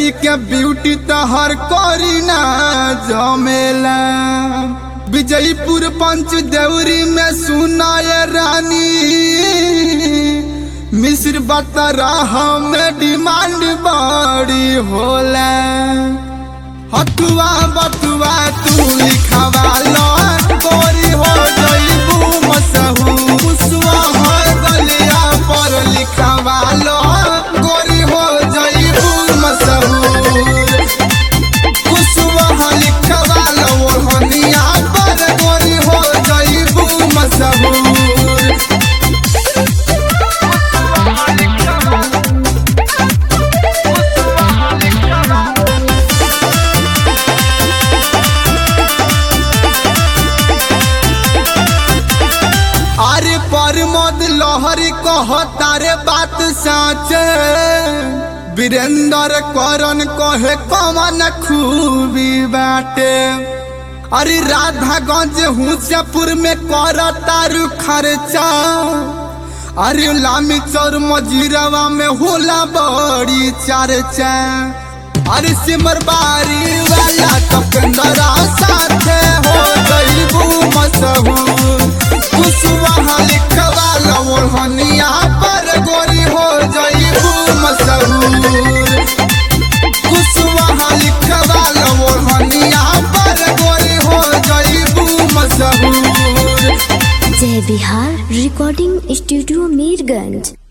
देखी के ब्यूटी तहर करी ना जमेला विजयपुर पंच देवरी में सुनाए रानी मिश्र बतरा हमें डिमांड बड़ी होला हथुआ बथुआ तू लिखवा लो गोरी हो जईबू मसहू कुसुआ हो गलिया पर लिखवा लो गोरी हो जईबू मसहूर कुसुआ लिखवा लो ओढ़निया पर गोरी हो जईबू मसहूर अरे परमोद लहरी कहता रे बात साचे वीरेंद्र करन कहे कमन खूबी बाटे अरे राधागंज हुसैपुर में कर तारू खर्चा अरे लामी चौर मजीरवा में होला बड़ी चर्चा अरे सिमर बारी वाला कपेंदरा साथे हो गईबू मसहूर कुसुमा लिखवा लवढ़निया पर गोरी हो जईबू मसहूर कुसुमा लिखवा लवढ़निया पर गोरी हो जईबू मसहूर जय बिहार रिकॉर्डिंग स्टूडियो मीरगंज